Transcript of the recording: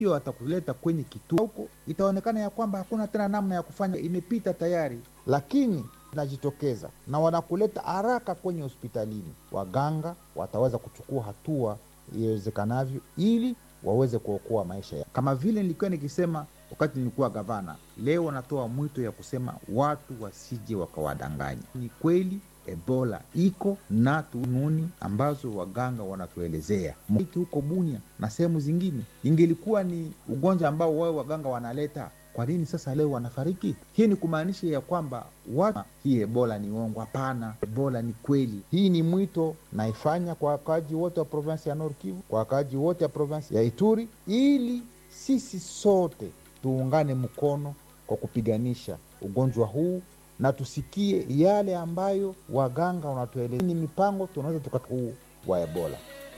hiyo atakuleta kwenye kituo huko, itaonekana ya kwamba hakuna tena namna ya kufanya, imepita tayari, lakini najitokeza na wanakuleta haraka kwenye hospitalini, waganga wataweza kuchukua hatua iwezekanavyo ili waweze kuokoa maisha ya. Kama vile nilikuwa nikisema wakati nilikuwa gavana, leo wanatoa mwito ya kusema watu wasije wakawadanganya. Ni kweli Ebola iko na tununi ambazo waganga wanatuelezea Miti huko Bunia na sehemu zingine, ingelikuwa ni ugonjwa ambao wao waganga wanaleta, kwa nini sasa leo wanafariki? Hii ni kumaanisha ya kwamba watu, hii Ebola ni uongo. Hapana, Ebola ni kweli. Hii ni mwito naifanya kwa wakaaji wote wa provinsi ya Nord Kivu, kwa wakaaji wote wa provinsi ya Ituri, ili sisi sote tuungane mkono kwa kupiganisha ugonjwa huu na tusikie yale ambayo waganga wanatueleza ni mipango tunaweza tukakuu wa Ebola.